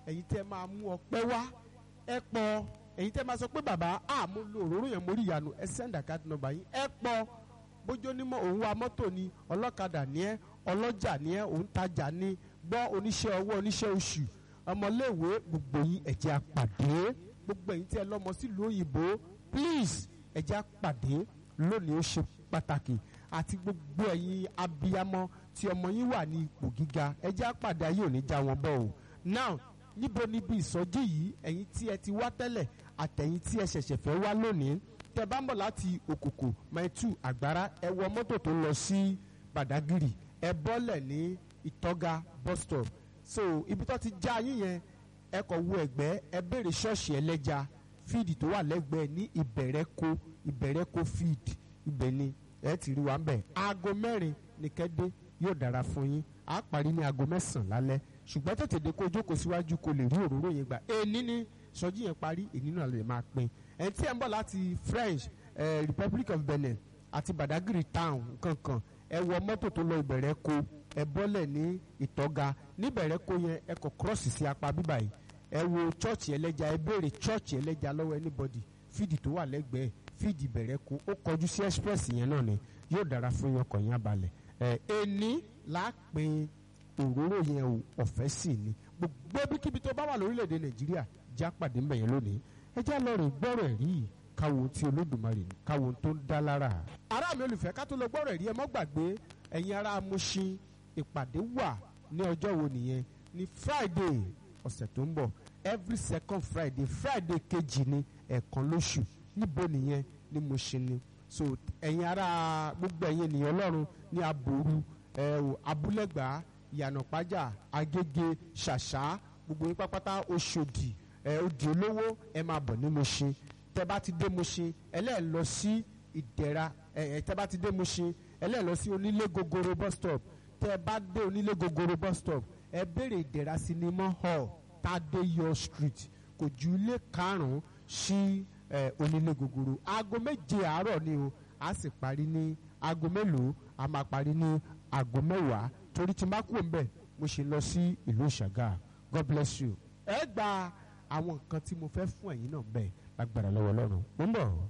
ẹ̀yin tẹ́ máa mú ọpẹ́ wá ẹ pọ̀ ẹ̀yin tẹ́ máa sọ pé bàbá a mo lo òróró yẹn mo rí ìyanu ẹ send account number yín ẹ pọ̀ bójú onímọ̀ òun wa mọ́tò ni ọlọ́kadà ni ẹ ọlọ́jà ni ẹ òun tajà ni gbọ́ oníṣẹ́ ọwọ́ oníṣẹ́ oṣù ọmọléèwé gbogbo yín ẹ jẹ́ á pàdé gbogbo ẹ̀yin tí ẹ lọ́mọ sílùú òyìnbó please ẹ jẹ́ á pàdé lónìí ó ṣe pàtàkì àti gbogbo ẹ̀yin abiyamọ tí ọmọ yín wà ní ipò gíga ẹ jẹ́ á pàdé ayé ò ní já wọn bọ́ o now níbo níbi ìsọjí yìí ẹ̀yin tí ẹ ti wá tẹ́lẹ̀ àtẹ̀yin tí ẹ ṣẹ̀ṣẹ̀ fẹ́ wá lónìí tẹ bá ń bọ̀ láti òkòkò maitu àgbára ẹ wọ mọ́tò tó lọ sí badagiri ẹ bọ́lẹ̀ ní ìtọ́ga bus stop so ibi tó ti já yín yẹn ẹ kọ̀ wo ẹ̀gbẹ́ ẹ béèrè ṣọ́ọ̀ṣì ẹlẹ́ja fíìdì tó wà lẹ́gbẹ̀ẹ́ ní ìbẹ̀rẹ̀kọ ìbẹ̀rẹ̀kọ fíìdì ibẹ̀ ni ẹ ti rí wa ń bẹ̀ aago mẹ́rin ní kẹ́dé yóò dára fún yín á parí ní aago mẹ́sàn-án lálẹ́ ṣùgbọ́n tètè dé kó jókòó síwájú kó lè rí òróró yẹn gbà èní ni sọjí yẹn parí èní náà lè máa pín ẹni tí ẹ ń bọ̀ láti French eh, Republic of Benin àti Badagry town kankan ẹ wọ mọ́tò tó lọ ìbẹ̀rẹ̀ ko ẹ bọ́lẹ̀ ní ìtọ́ga níbẹ̀rẹ̀ ko yẹn ẹ kọ kírọ́ọ̀sì sí apá bíbà yìí ẹ wo chọ́ọ̀chì ẹlẹ́ja ẹ béèrè chọ́ọ̀chì ẹlẹ́ja lọ́wọ́ anybody fídì tó wà lẹ́gbẹ̀ẹ́ fídì ìbẹ̀rẹ̀ ko ó kọjú sí express yẹn náà ni yóò dára fún yín ọkọ̀ yín abalẹ̀ ẹ ẹni láàpin òróró yẹn o ọ̀fẹ́ sì ni gbogbo ibikíbi tó bá wà lórílẹ̀‐èdè Nàìjíríà já pàdé mbẹ̀ yẹn lónìí ẹ já lọ rìn gbọ́rọ̀ ẹ̀rí yìí káwo tí olódùmarè ní káwo tó ń dá lára. ará mi olùfẹ́ ká tó lọ gbọ́rọ̀ ẹ̀rí ẹ mọ́ gbàgbé ẹ̀yin ará Mushin ìpàdé wà ní ọjọ́ wo nìyẹn ní Friday ọ̀sẹ̀ tó ń bọ̀ every second Friday Friday kejì ni ẹ̀ẹ̀kan lóṣù níbo nìyẹn ní Mushin ni so ẹ̀yin ará gbogbo ẹ̀yin ènìyàn Ọlọ́run ní aboru ẹ̀ abúlẹ̀gbá ìyànàpájà agége ṣàṣà gbogbo yín pápátá Òṣòdì ẹ̀ òdì olówó ẹ̀ máa bọ̀ ní Mushin tẹ bá ti dé Mushin ẹlẹ́ẹ̀ lọ sí ìdẹ̀ra ẹ̀ tẹ bá ti dé Mushin ẹlẹ́ẹ̀ lọ sí onílé gogoro bus stop tẹ bá dé onílé gogoro bus stop ẹ béèrè ìdẹ̀ra sinimá hall Tádéyọ̀ street kò ju ilé karùn-ún sí ẹ onílé gogoro aago méje àárọ̀ ni o a sì parí ní aago mélòó a máa parí ní aago mẹ́wàá torí tí n bá kúrò ńbẹ̀ mo ṣe lọ sí ìlú Ṣàgá God bless you ẹ gba àwọn nǹkan tí mo fẹ́ fún ẹ̀yin náà bẹ́ẹ̀ lágbára lọ́wọ́ Ọlọ́run mo ń bọ̀.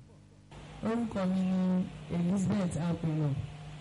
orúkọ mi ni Elizabeth apelo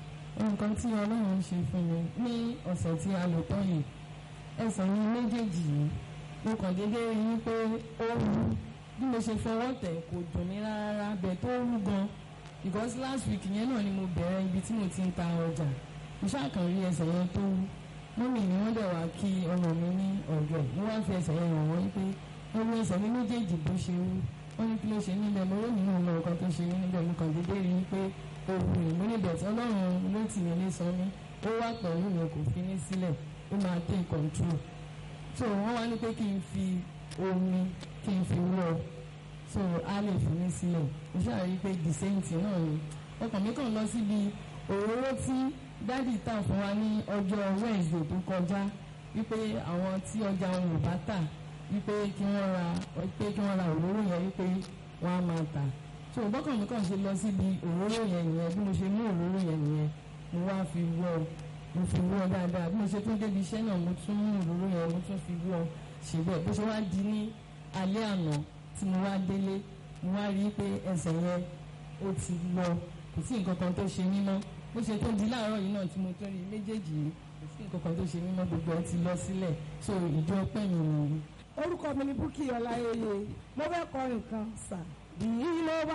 nǹkan tí Ọlọ́run ṣe fún mi ní ọ̀sẹ̀ tí a lò tán yìí ẹsẹ̀ mi méjèèjì yìí mo kàn déédéé rí i pé ó wú bí mo ṣe fọwọ́ tẹ̀ kò dùn mí rárá bẹ́ẹ̀ tó wú gan because last week yẹn náà ni mo bẹ̀rẹ̀ ibi tí mo ti ń ta ọjà mo ṣàkàn rí ẹsẹ̀ yẹn tó wú mọ́mì ni wọ́n dẹ̀ wá kí ọmọ mi ní ọ̀dọ̀ mo wá fi ẹsẹ̀ yẹn hàn wọ́n pé ọmọ ẹsẹ̀ mi méjèèjì bó ṣe wú wọ́n ní kí ló ṣe níbẹ̀ mo rí nínú ọmọ nǹkan tó ṣe níbẹ̀ mo kàn déédéé rí i pé òwú ìmú níbẹ̀ tí ọlọ́run ló tì mí lé sọ mí ó wà pẹ̀lú mi kò fi ní sílẹ̀ ó máa take control so wọ́n wá ní pé kí n fi omi kí n fi wọ́ so a lè fi mí sílẹ̀ mo ṣáà rí i pé the same thing náà ni ọkàn mi kàn lọ síbi òróró tí dádì tà fún wa ní ọjọ́ Wednesday tó kọjá wípé àwọn tí ọjà wọn ò bá tà wípé kí wọ́n ra pé kí wọ́n ra òróró yẹn wípé wọ́n á máa tà so bọ́kàn mi kàn ṣe lọ síbi òróró yẹn nìyẹn bí mo ṣe mú òróró yẹn nìyẹn mo wá fi wọ́ mo fi wọ́ dáadáa bí mo ṣe tún débi iṣẹ́ náà mo tún mú òróró yẹn mo tún fi wọ́ ṣe bẹ́ẹ̀ bó ṣe wá di ní alẹ́ àná tí mo wá délé mo wá rí i pé ẹsẹ̀ yẹn ó ti lọ kò sí nǹkan kan tó ṣe mí mọ́ bó ṣe tó di láàárọ̀ yìí náà tí mo tún rí méjèèjì yìí kò sí nǹkan kan tó ṣe mí mọ́ gbogbo ẹ ti lọ sílẹ̀ so ìjọ pẹ́ mi nìyí. orúkọ mi ni Búkì Ọláyẹyẹ mo fẹ́ kọrin kan sà bí ló bá